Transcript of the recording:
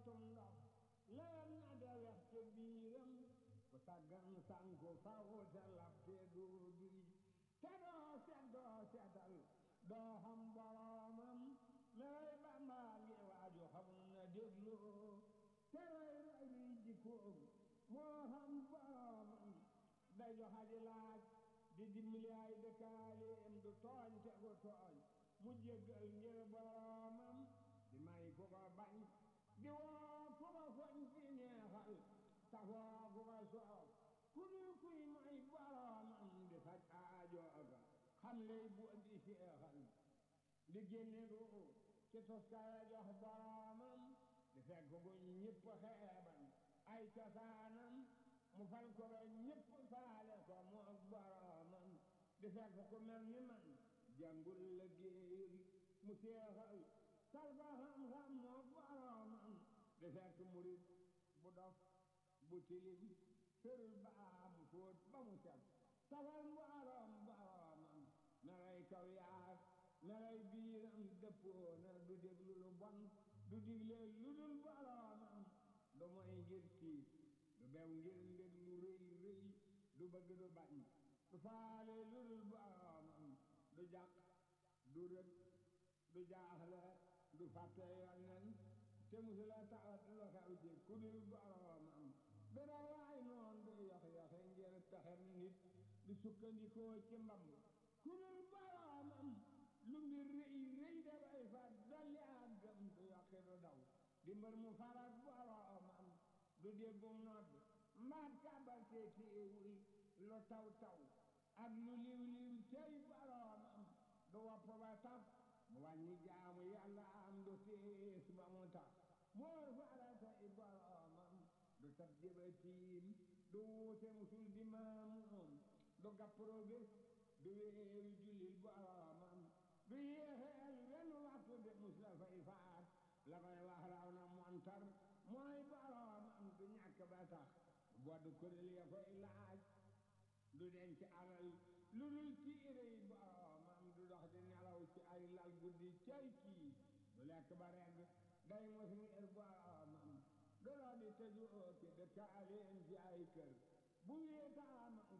tum ndox leen na de wex te biiram ku saggan sanku faw te lab te doo duy te doo set doo setal doo xam boromam lay bambaa ngi waaju xamul na déglu te roy roy liy jikkoom moo xam boromam day joxa di laaj di dimbali ay dëkkaaleem du tooñ te gu tooñ mu jéggal ngir boromam di may ku ko bañ di woo ku ko foñ di neexal safoo ku ko soof ku dul kuy may boromam di faj aajooga xam lay bu di seexal di génne gu ci toskaya jox boromam di fekk gu ñëpp xeeban ay cosaanam mu fal ko ba ñëpp faale ko mu ak boromam di fekk ku mel ni man jàngul la géeyul mu seexal salba xam-xam moo boromam di fekk murit bu dof bu tilim sërul baa mu fóot ba mu set safal mbooloom boromam melay kaw yaar melay biiram dëppoona du déglu lu bon du digle lu dul boromam du moy ngir tiit du bew ngir ndég lu rëy rëy du bëgg du bañ du faale lu dul boromam du jàq du rëg du jaaxle du fàtte yonnen te musula tawat lu xew ci ku dul boromam du dawaay noon du yox yoxe ngir pexem nit du sukkandikoo ci mbamb ku dul boromam lu mbir rëy rëy dafay fat dolli ak gëm du yokki du daw di mbër mu farak boromam du déggum nodd mbaat kàbbal te téewul lu taw taw ak lu liw liw tey boromam du wopp ba tax mu wàññi jaamu yàlla am du tiis ba mu tax moor faratay boromam du tab jëbatiim du wuute musul di maamoom du gappro bés du wéeru jullil boromam du yéexeel wenn waxtu de mus la fay faat la koy wax raw na montar mooy boromam du ñàkk ba tax bodd kuréel ya koy laaj du denc alal lu dul tiire yi boromam du dox di nelaw ci ay lal guddi cay kii du lekk ba regg day mos ngir boromam du dox di tëju ci dëkkaaleen ci ay kër bu wéetaam